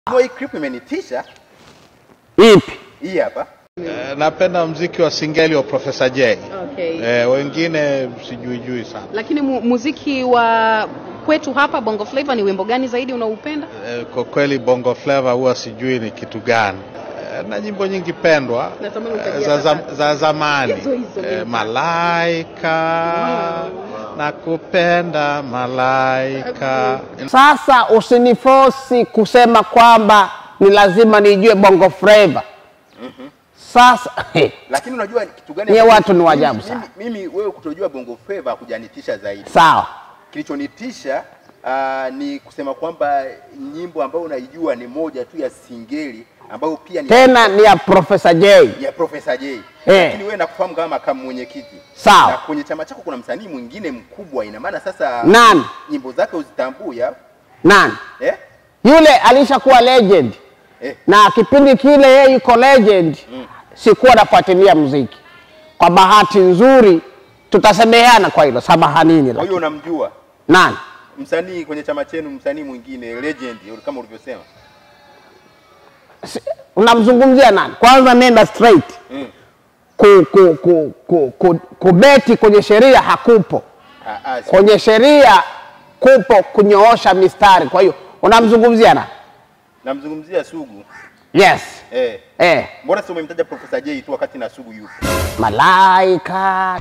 Hii clip imenitisha Ipi? hii hapa. Eh, napenda mziki wa singeli wa Profesa J. Okay. Eh, wengine sijuijui sana. Lakini mu, muziki wa kwetu hapa Bongo Flava ni wimbo gani zaidi unaoupenda? Eh, kwa kweli Bongo Flava huwa sijui ni kitu gani. Eh, na nyimbo nyingi pendwa Natamani eh, utajie za, za, hapa. za zamani Hizo hizo eh, mimi. Malaika nakupenda malaika. Sasa usinifosi kusema kwamba ni lazima nijue bongo flava. Sasa Lakini unajua kitu gani? Nyie ambacho- watu ni wa ajabu mimi- sana. Mimi, mimi wewe kutojua Bongo Flava kujanitisha zaidi. sawa, Kilichonitisha uh, ni kusema kwamba nyimbo ambayo unaijua ni moja tu ya singeli ambayo pia ni tena ni ya Profesa J. ya Profesa J. Eh. Lakini wewe nakufahamu kama makamu mwenyekiti. Sawa. Na kwenye chama chako kuna msanii mwingine mkubwa, ina maana sasa Nani? nyimbo zake uzitambui au? Nani Eh? yule alishakuwa legend Eh. na kipindi kile yeye yuko legend sikuwa nafuatilia muziki. Kwa bahati nzuri tutasemeheana kwa hilo, samahanini. Kwa hiyo Lakini unamjua nani msanii kwenye chama chenu, msanii mwingine legend kama ulivyosema. Si- unamzungumzia nani? Kwanza nenda straight Mm. ku, ku, ku, ku, ku, kubeti kwenye sheria hakupo. Ah, ah, si- Kwenye sheria kupo kunyoosha mistari. Kwa hiyo unamzungumzia nani? namzungumzia Sugu. Yes. Eh. Eh, Mbona si umemtaja Profesa J tu wakati na Sugu yupo? malaika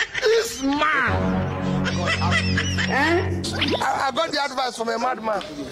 I, I got the advice from a madman.